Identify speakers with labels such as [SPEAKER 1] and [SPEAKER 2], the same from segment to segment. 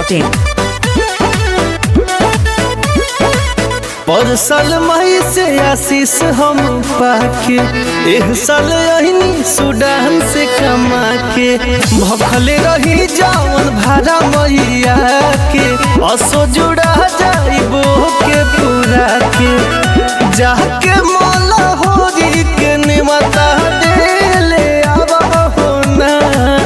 [SPEAKER 1] masti.in.
[SPEAKER 2] पर साल मई से आशीष हम पाके एह साल अहिनी सुडान से कमा के भखले रही जावन भाड़ा मैया के असो जुड़ा जाइबो के पूरा के जाके मोला होरी के निमता देले आवा हो ना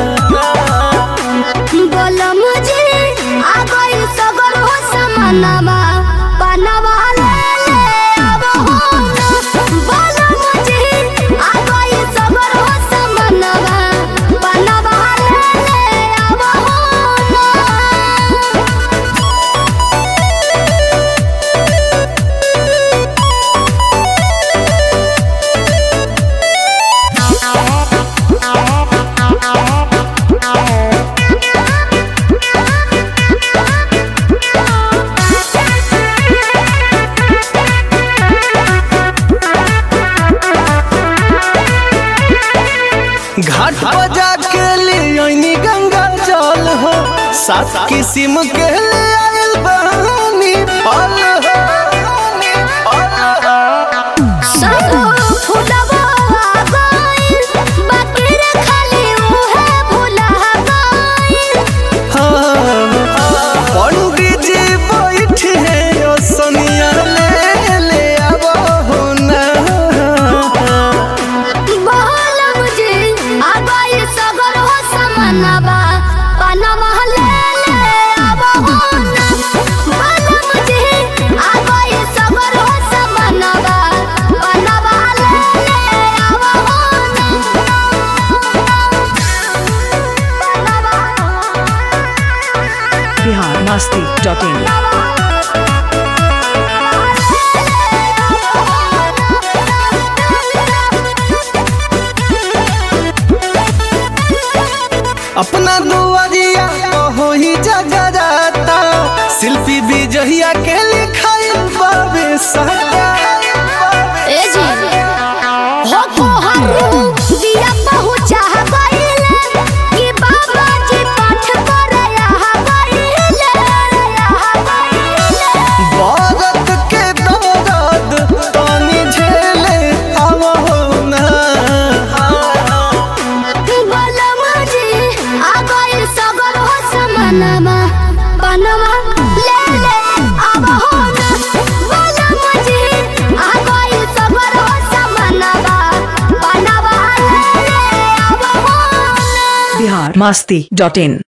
[SPEAKER 3] बोलो मुझे आ गई सगर हो समानवा बनवा ले ले अब हो ना बोलो मुझे आ गई सगर हो समानवा बनवा ले ले अब हो ना
[SPEAKER 2] घाट पर जाके ले आईनी गंगा जल हो सात किस्म के ले आइल बहानी फल हो
[SPEAKER 3] सब फुलवा गइल बाकी रे खाली उहे भुला गइल
[SPEAKER 2] हाँ, पंडित जी बैठे ओ सोनिया ले ले आबो हो ना
[SPEAKER 3] बोल मुझे आ गई सगर हो समानवा बनवा ले ले अब हो ना बोल मुझे आ गई सगर हो समानवा बनवा ले ले अब हो ना
[SPEAKER 1] Bihar masti.in.
[SPEAKER 2] अपना दुआरिया हो ही जगराता शिल्पी विजहिया के लिखाई बाबे सटा
[SPEAKER 3] ए जी हो को हरू दिया पहुंचा गइले कि बाबा जी पाठ करे यहाँ गइले यहाँ गइले
[SPEAKER 2] भारत के दौराद पानी झेले आवो ना
[SPEAKER 3] बोलो मुझे आ गइल सगर हो समानमा बनवा ले ले अब हो ना बोलो मुझे आ गइल सगर हो समानमा बनवा ले ले अब हो ना
[SPEAKER 1] Bihar masti.in.